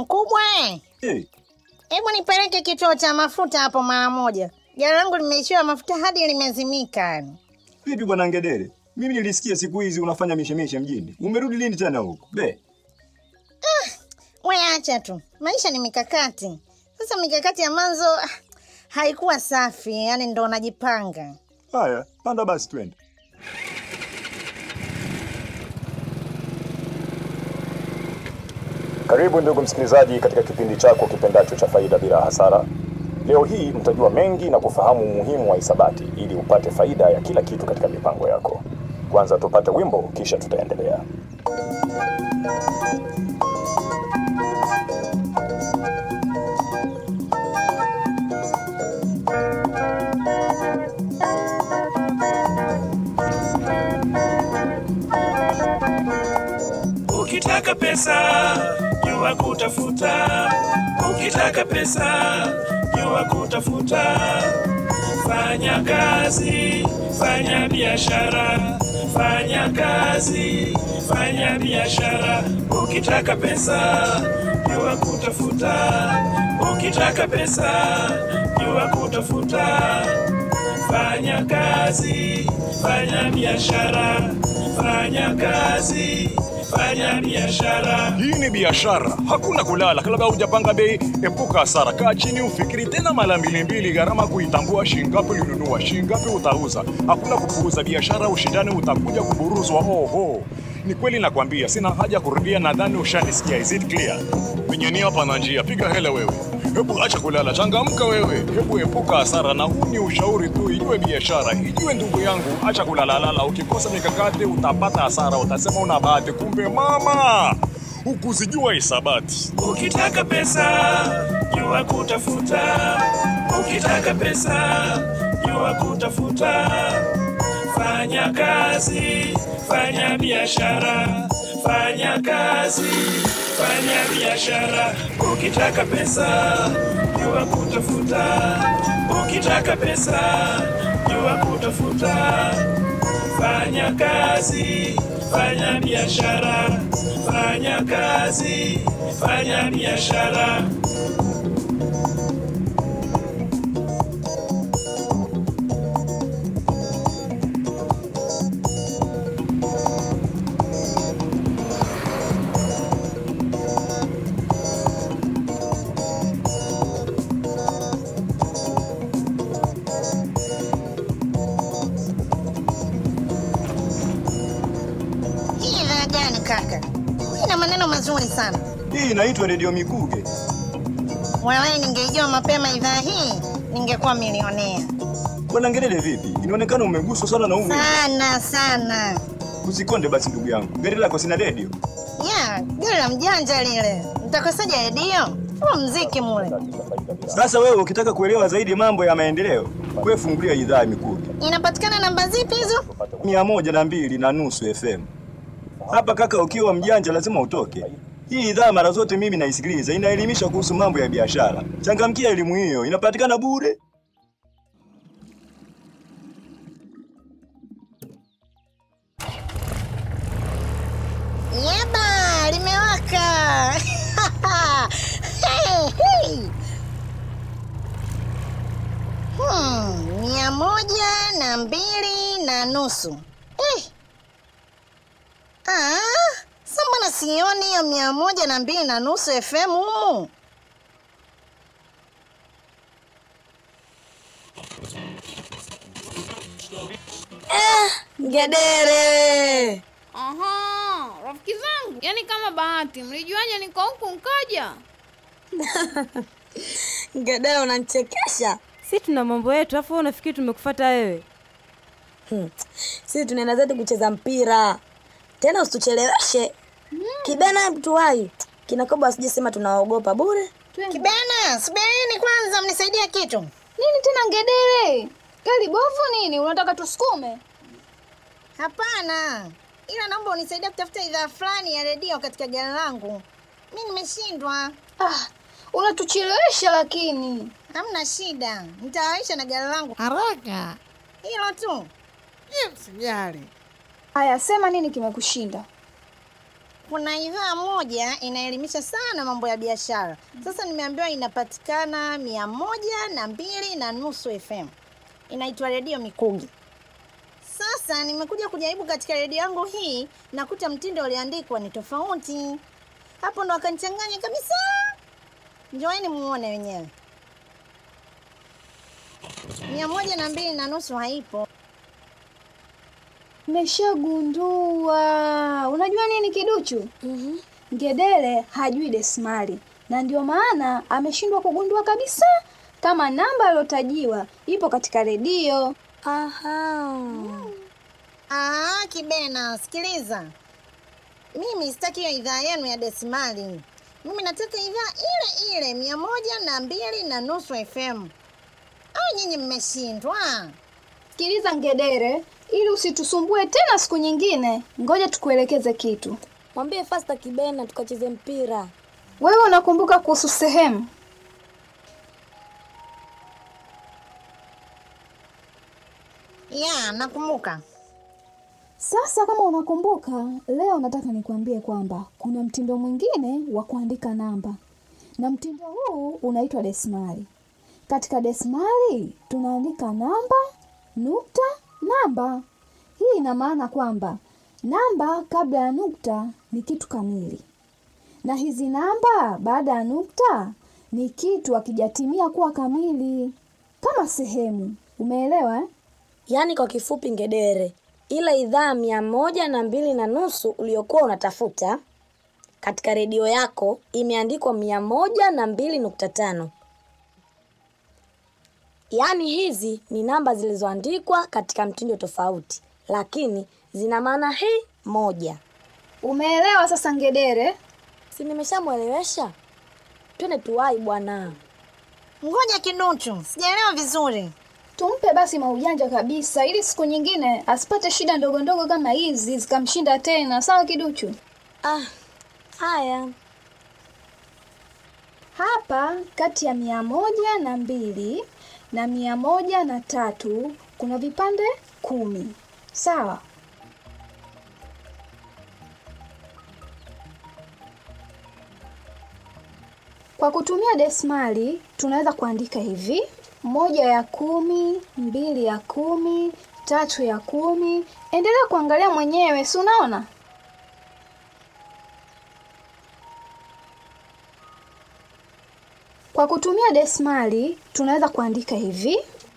Mkubwa, Hey, hebu nipeleke kituo cha mafuta hapo mara moja. Gari langu limeishiwa mafuta hadi limezimika yani. vipi bwana Ngedere? Mimi nilisikia siku hizi unafanya mishemishe mjini. Umerudi lini tena huko? Be, We acha tu, maisha ni mikakati. Sasa mikakati ya mwanzo ah, haikuwa safi, yani ndo najipanga. haya, panda basi twende. Karibu ndugu msikilizaji katika kipindi chako kipendacho cha Faida Bila Hasara. Leo hii mtajua mengi na kufahamu umuhimu wa hisabati ili upate faida ya kila kitu katika mipango yako. Kwanza tupate wimbo, kisha tutaendelea. Ukitaka pesa jua kutafuta, ukitaka pesa jua kutafuta. Fanya kazi, fanya biashara, fanya kazi, fanya biashara. Ukitaka pesa jua kutafuta, ukitaka pesa jua kutafuta. Fanya kazi, fanya biashara, fanya kazi, fanya biashara. Hii ni biashara, hakuna kulala. Kabla hujapanga bei, epuka hasara. Kaa chini ufikiri tena mara mbili mbili, gharama kuitambua, shingapi ulinunua, shingapi utauza. Hakuna kupuuza biashara, ushindani utakuja kuburuzwa. Oho, ni kweli nakwambia, sina haja kurudia, nadhani ushanisikia. Is it clear? Penye nia pana njia, piga hela wewe. Hebu acha kulala, changamka wewe. Hebu epuka hasara, na huu ni ushauri tu. Ijue biashara, ijue ndugu yangu, acha kulalalala. Ukikosa mikakati utapata hasara, utasema una bahati, kumbe mama hukuzijua hisabati. Ukitaka pesa jua kutafuta, ukitaka pesa jua kutafuta. Fanya kazi, fanya biashara, fanya kazi, fanya biashara. Ukitaka pesa jua kutafuta, ukitaka pesa jua kutafuta. Fanya kazi, fanya biashara, fanya kazi, fanya biashara. Hii idhaa gani kaka? Ina maneno mazuri sana. Hii inaitwa redio Mikuge. Wewe ningeijua mapema idhaa hii, ningekuwa milionea Bwana Ngedere, vipi? Inaonekana umeguswa sana na umu. sana sana. Usikonde basi ndugu yangu. Gari lako sina redio. Ya, gari la mjanja lile, nitakosaje redio? Huo mziki mule. Sasa wewe ukitaka kuelewa zaidi mambo ya maendeleo, wewe fungulia idhaa ya Mikuge. Inapatikana namba zipi hizo? mia moja na mbili na nusu FM. Hapa kaka, ukiwa mjanja lazima utoke. Hii idhaa mara zote mimi naisikiliza, inaelimisha kuhusu mambo ya biashara. Changamkia elimu hiyo, inapatikana bure. Yeba, limewaka. hey, hey. Hmm, mia moja na mbili na nusu. Eh. Ah, sa mbona sioni hiyo mia moja na mbili na nusu FM humu? Ngedere. Aha, rafiki zangu, yaani kama bahati, mlijuaje niko huku nkaja? Ngedere unanichekesha. si tuna mambo yetu afu wewe unafikiri tumekufuata wewe Hmm. Sisi tunaenda zetu kucheza mpira. Tena usitucheleweshe. Kibena tuwai. Kinakoba asijisema tunaogopa bure. Kibena, subirini kwanza mnisaidie kitu. Nini tena ngedere? Gari bovu nini? Unataka tusukume? Hapana, ila naomba unisaidie kutafuta idhaa fulani ya redio katika gari langu. Mi nimeshindwa. Ah, unatuchelewesha lakini. Hamna shida, nitawaisha na gari langu. Haraka, Hilo tu. je, msijali. Haya, sema nini kimekushinda? kuna idhaa moja inaelimisha sana mambo ya biashara. Sasa nimeambiwa inapatikana mia moja na mbili na nusu FM, inaitwa Redio Mikugi. Sasa nimekuja kujaribu katika redio yangu hii, nakuta mtindo ulioandikwa ni tofauti. Hapo ndo akanichanganya kabisa. Njoeni muone wenyewe. mia moja na mbili na nusu haipo. Nimeshagundua. Unajua nini kiduchu? Mhm. Ngedere hajui desimali na ndio maana ameshindwa kugundua kabisa kama namba aliyotajiwa ipo katika redio. Aha. Ah, Kibena, sikiliza. Mimi sitaki hiyo idhaa yenu ya desimali. Mimi nataka idhaa ile ile mia moja na mbili na nusu FM. Au nyinyi mmeshindwa? Sikiliza Ngedere, ili usitusumbue tena siku nyingine, ngoja tukuelekeze kitu. Mwambie Fasta Kibena tukacheze mpira. Wewe unakumbuka kuhusu sehemu? Ya, nakumbuka. Sasa kama unakumbuka, leo nataka nikwambie kwamba kuna mtindo mwingine wa kuandika namba, na mtindo huu unaitwa desimali. Katika desimali tunaandika namba, nukta, namba. Hii ina maana kwamba namba kabla ya nukta ni kitu kamili, na hizi namba baada ya nukta ni kitu hakijatimia kuwa kamili, kama sehemu. Umeelewa eh? Yaani kwa kifupi ngedere, ile idhaa mia moja na mbili na nusu uliokuwa unatafuta katika redio yako imeandikwa mia moja na mbili nukta tano. Yaani hizi ni namba zilizoandikwa katika mtindo tofauti, lakini zina maana hii moja. Umeelewa sasa Ngedere? Si nimeshamwelewesha? Twende tuwai bwana. Ngoja kiduchu, sijaelewa vizuri. Tumpe basi maujanja kabisa, ili siku nyingine asipate shida ndogo ndogo kama hizi zikamshinda tena. Sawa kiduchu? Ah, haya. Hapa kati ya mia moja na mbili na mia moja na tatu kuna vipande kumi. Sawa. Kwa kutumia desimali tunaweza kuandika hivi: moja ya kumi, mbili ya kumi, tatu ya kumi. Endelea kuangalia mwenyewe, si unaona? Kwa kutumia desimali tunaweza kuandika hivi: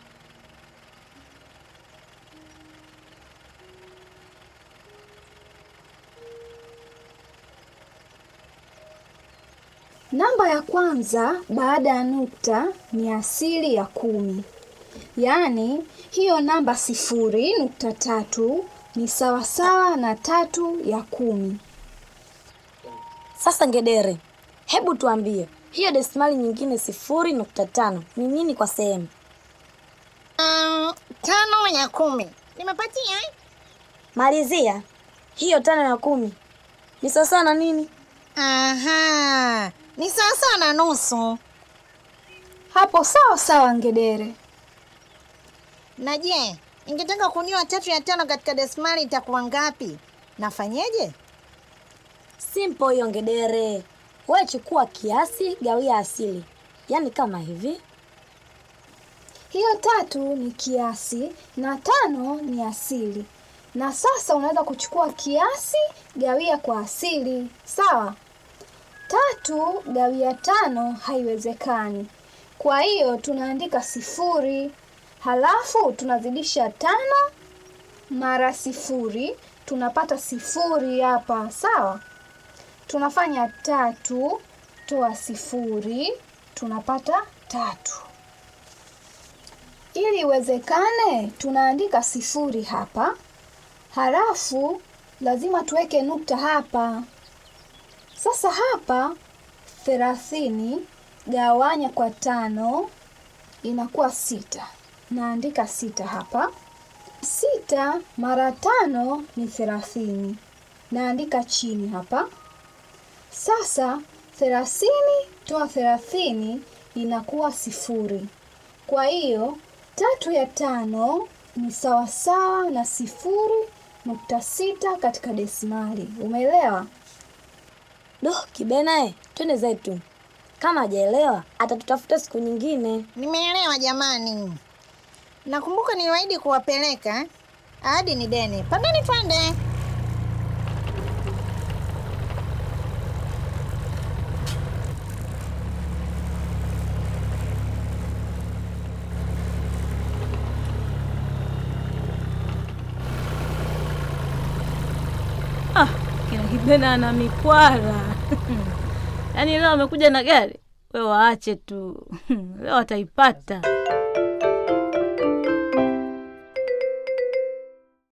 namba ya kwanza baada ya nukta ni asili ya kumi, yaani hiyo namba sifuri nukta tatu ni sawasawa na tatu ya kumi. Sasa ngedere, hebu tuambie hiyo desimali nyingine sifuri nukta tano ni nini kwa sehemu? Um, tano ya kumi. Nimepatia eh? Malizia hiyo tano ya kumi ni sawasawa na nini? Aha, ni sawa sawa na nusu. Hapo sawa sawa, Ngedere. Na je, ningetaka kujua tatu ya tano katika desimali itakuwa ngapi? Nafanyeje? Simple hiyo ngedere. Wewe chukua kiasi gawia asili, yaani kama hivi. Hiyo tatu ni kiasi na tano ni asili. Na sasa unaweza kuchukua kiasi gawia kwa asili, sawa? Tatu gawia tano haiwezekani, kwa hiyo tunaandika sifuri, halafu tunazidisha tano mara sifuri, tunapata sifuri hapa, sawa? Tunafanya tatu toa sifuri, tunapata tatu. Ili iwezekane, tunaandika sifuri hapa, halafu lazima tuweke nukta hapa. Sasa hapa thelathini gawanya kwa tano inakuwa sita. Naandika sita hapa. Sita mara tano ni thelathini. Naandika chini hapa. Sasa thelathini toa thelathini inakuwa sifuri. Kwa hiyo tatu ya tano ni sawasawa na sifuri nukta sita katika desimali. Umeelewa? Do, Kibena e, twende zetu. Kama hajaelewa atatutafuta siku nyingine. Nimeelewa jamani. Nakumbuka niliwaahidi kuwapeleka. Ahadi ni deni. Pandeni twende. Ah, kina Kibena ana mikwara. Yaani leo amekuja na gari. Wewe waache tu. Leo ataipata.